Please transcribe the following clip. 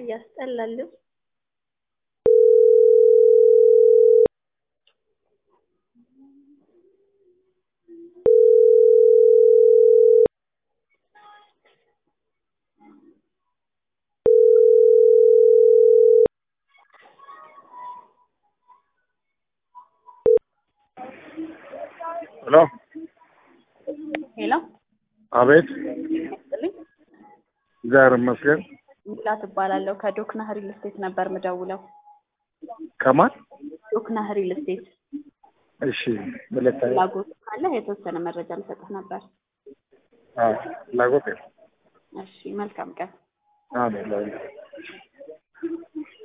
ያስጠላልም። ሄሎ ሄሎ አቤት፣ ይስጥልኝ። እግዚአብሔር ይመስገን። ሚላት እባላለሁ ከዶክና ሪል ስቴት ነበር ምደውለው። ከማን? ዶክና ሪል ስቴት እሺ፣ ሁለተኛ ፍላጎት ካለ የተወሰነ መረጃ ልሰጥህ ነበር። አዎ፣ ፍላጎት የለም። እሺ፣ መልካም ቀን። አሜን።